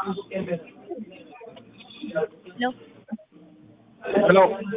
ሄሎ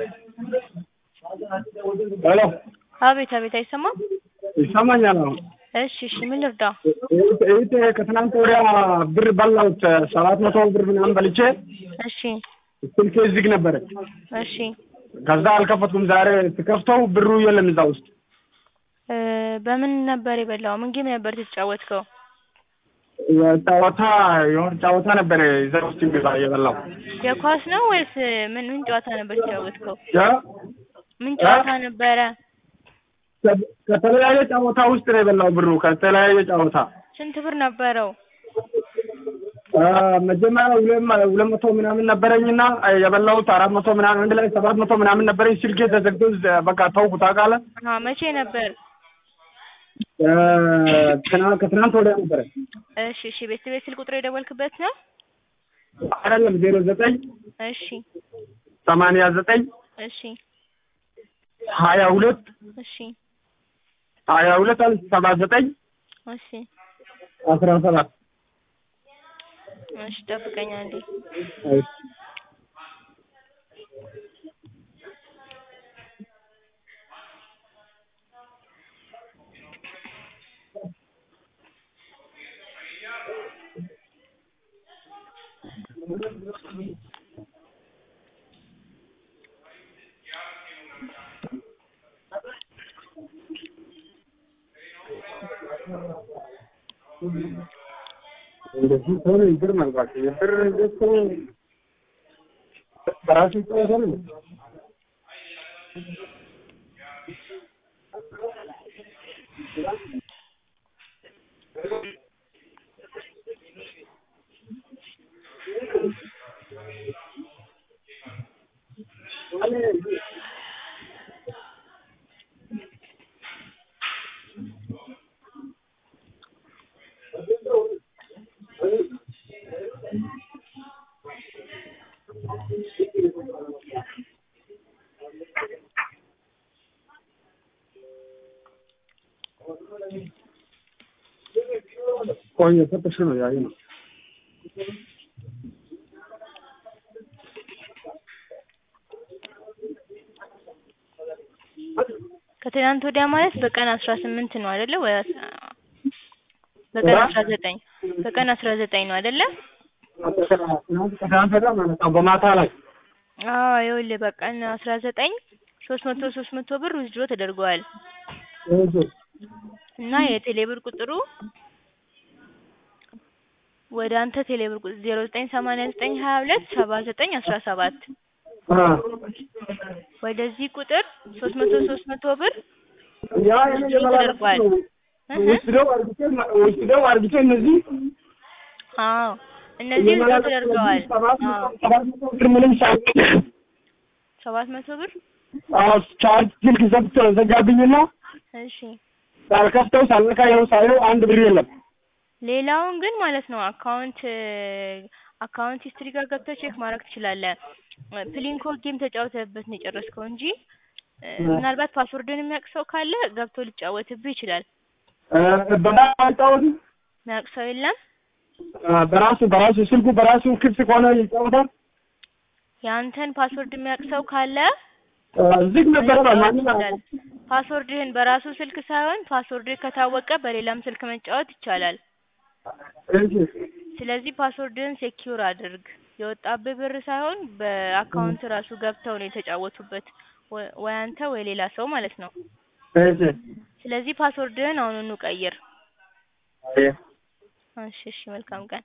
ሄሎ አቤት አቤት አይሰማም? ይሰማኛል አሁን። እሺ እሺ ምን ልርዳ? እህቴ ከትናንት ወዲያ ብር በላሁት ሰባት መቶ ብር ምናምን በልቼ እሺ ስልኬ ዝግ ነበረች። እሺ ከዛ አልከፈትኩም። ዛሬ ስከፍተው ብሩ የለም እዛ ውስጥ። እ በምን ነበር የበላው? ምን ጌም ነበር የተጫወትከው? ጨዋታ የሆነ ጨዋታ ነበረ እዛ ውስጥ የሚባ የበላው የኳስ ነው ወይስ ምን ምን ጨዋታ ነበር የተጫወትከው? ያ ምን ጨዋታ ነበረ? ከ- ከተለያየ ጨዋታ ውስጥ ነው የበላው ብሩ ከተለያየ ጨዋታ ስንት ብር ነበረው? አ፣ መጀመሪያ ሁለት መ- ሁለት መቶ ምናምን ነበረኝና የበላሁት አራት መቶ ምናምን አንድ ላይ ሰባት መቶ ምናምን ነበረኝ። ስልኬ ተዘግቶ ዘ- በቃ ተውኩት። ታውቃለህ አ መቼ ነበር? እ፣ ትና- ከትናንት ወዲያ ነበረ እሺ እሺ ቤት ቤት ስልክ ቁጥር የደወልክበት ነው? አይደለም ዜሮ ዘጠኝ እሺ ሰማንያ ዘጠኝ እሺ ሀያ ሁለት እሺ ሀያ ሁለት ሰባ ዘጠኝ እሺ አስራ ሰባት እሺ ጠብቀኝ አንዴ። እንደዚህ ከሆነ ይገርማል። እባክህ የብር እንደሱ በራሱ ይጫወታል። ቆይ የሰጠሽ ነው ያየ ነው ከትናንት ወዲያ ማለት በቀን አስራ ስምንት ነው አይደለ? ወይ አስ- በቀን አስራ ዘጠኝ በቀን አስራ ዘጠኝ ነው አይደለ? ከትናንት ወዲያ ማለት ነው በማታ ላይ አዎ ይኸውልህ በቀን አስራ ዘጠኝ ሶስት መቶ ሶስት መቶ ብር ዊዝድሮ ተደርገዋል እሺ እና የቴሌብር ቁጥሩ ወደ አንተ ቴሌብር ቁጥር ዜሮ ዘጠኝ ሰማንያ ዘጠኝ ሀያ ሁለት ሰባ ዘጠኝ አስራ ሰባት አ ወደዚህ ቁጥር ሶስት መቶ ሶስት መቶ ብር ያ ዊዝድሮ ተደርጓል። እህ ወስደው አርግቼ ወስደው አርግቼ እነዚህ አዎ እነዚህ ዊዝድሮ ተደርገዋል። ሰባት አዎ መቶ- ሰባት መቶ ብር ምንም ሳይሆን ሰባት መቶ ብር አዎ ቻርጅ ስልክ ዘግቶ ዘጋብኝና እሺ ሳልከፍተው ሳልነካ ይኸው ሳየው አንድ ብር የለም። ሌላውን ግን ማለት ነው አካውንት አካውንት ሂስትሪ ጋር ገብተህ ቼክ ማድረግ ትችላለህ። ፕሊንኮ ጌም ተጫውተህበት ነው የጨረስከው እንጂ እ፣ ምናልባት ፓስወርድን የሚያውቅ ሰው ካለ ገብቶ ሊጫወትብህ ይችላል። እ፣ በጣም አይጫወትም። የሚያውቅ ሰው የለም። እ፣ በራሱ በራሱ ስልኩ በራሱ ክፍት ከሆነ ይጫወታል። የአንተን ፓስወርድ የሚያውቅ ሰው ካለ እ፣ ዝግ ነበረ መጫወት ማንም ይችላል። ፓስወርድህን በራሱ ስልክ ሳይሆን ፓስወርድህ ከታወቀ በሌላም ስልክ መጫወት ይቻላል። እሺ ስለዚህ ፓስወርድህን ሴኪዩር አድርግ። የወጣብህ ብር ሳይሆን በአካውንት ራሱ ገብተው ነው የተጫወቱበት፣ ወ- ወይ አንተ ወይ ሌላ ሰው ማለት ነው። እሺ ስለዚህ ፓስወርድህን አሁኑኑ ቀይር። አየ እሺ እሺ፣ መልካም ቀን።